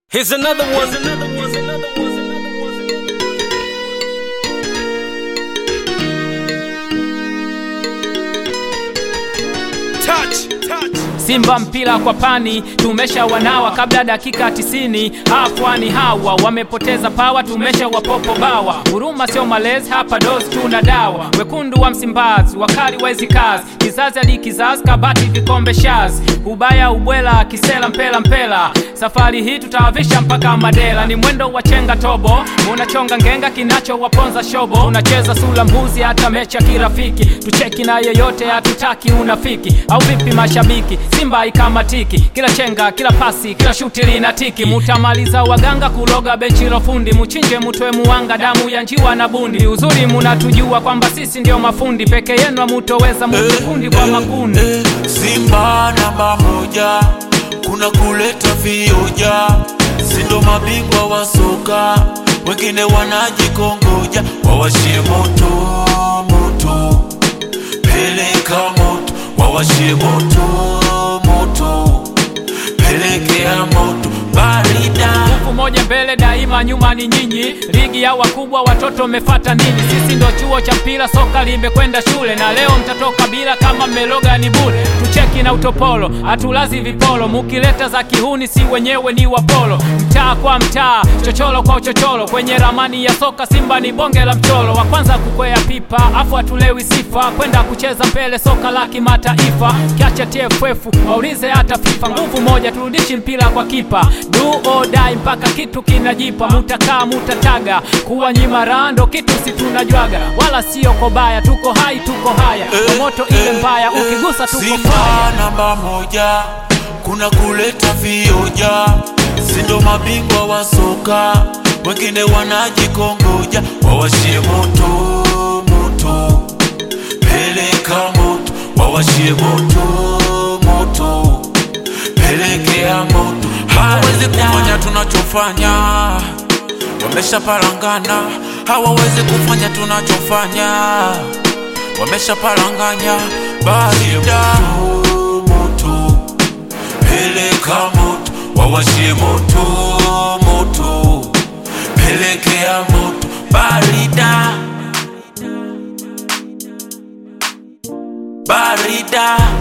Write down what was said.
Here's another one. Here's another one. Here's another one. Here's another one. Touch, touch. Simba mpira kwa pani, tumesha wanawa kabla dakika tisini. Afwani hawa wamepoteza pawa, tumesha wapopo bawa. Huruma sio malezi, hapa dozi tuna dawa. Wekundu wa Msimbazi, wakali wa hizi kazi, kizazi hadi kizazi, kabati vikombe shazi. Ubaya ubwela, kisela mpela mpela, safari hii tutawavisha mpaka Madela. Ni mwendo wa chenga tobo, unachonga ngenga, kinachowaponza shobo. Unacheza sula mbuzi, hata mecha kirafiki, tucheki na yeyote, hatutaki unafiki. Au vipi mashabiki? Simba ikamatiki, kila chenga, kila pasi, kila shuti lina tiki. Mutamaliza waganga kuloga benchi la fundi, muchinje mutwe muwanga, damu ya njiwa na bundi. Uzuri munatujua kwamba sisi ndio mafundi, peke yenu hamutoweza, mutikundi kwa makundi. Eh, Simba namba moja, kuna kuleta vioja, sindo mabingwa wa soka, wengine wanajikongoja, wawashie moto moto, peleka moto, wawashie moto moto, pelekea moto, barida Nguvu moja mbele daima, nyuma ni nyinyi. Ligi ya wakubwa, watoto mmefata nini? Sisi ndo chuo cha mpira, soka limekwenda shule, na leo mtatoka bila kama mmeloga ni bure. Tucheki na utopolo, hatulazi vipolo, mukileta za kihuni, si wenyewe ni wapolo. Mtaa kwa mtaa, chocholo kwa uchocholo, kwenye ramani ya soka Simba ni bonge la mcholo. Wa kwanza kukwea pipa, afu hatulewi sifa, kwenda kucheza mbele soka la kimataifa. Kiacha TFF waulize hata FIFA, nguvu moja turudishi mpira kwa kipa, do or die mpaka kitu kinajipa. Mutakaa mutataga, kuwa nyima rando kitu si tunajwaga, wala sio kobaya, tuko hai tuko haya, kwa moto ile mbaya, ukigusa tuko fire. Simba namba moja, kuna kuleta vioja, sindo mabingwa wa soka, wengine wanajikongoja, wawashie moto moto, peleka moto, wawashie moto moto, pelekea moto, hawawezi kufanya tunachofanya, wameshapalangana, hawawezi kufanya tunachofanya wameshapalanganya barida moto, peleka moto, wawashie moto moto, pelekea moto, barida barida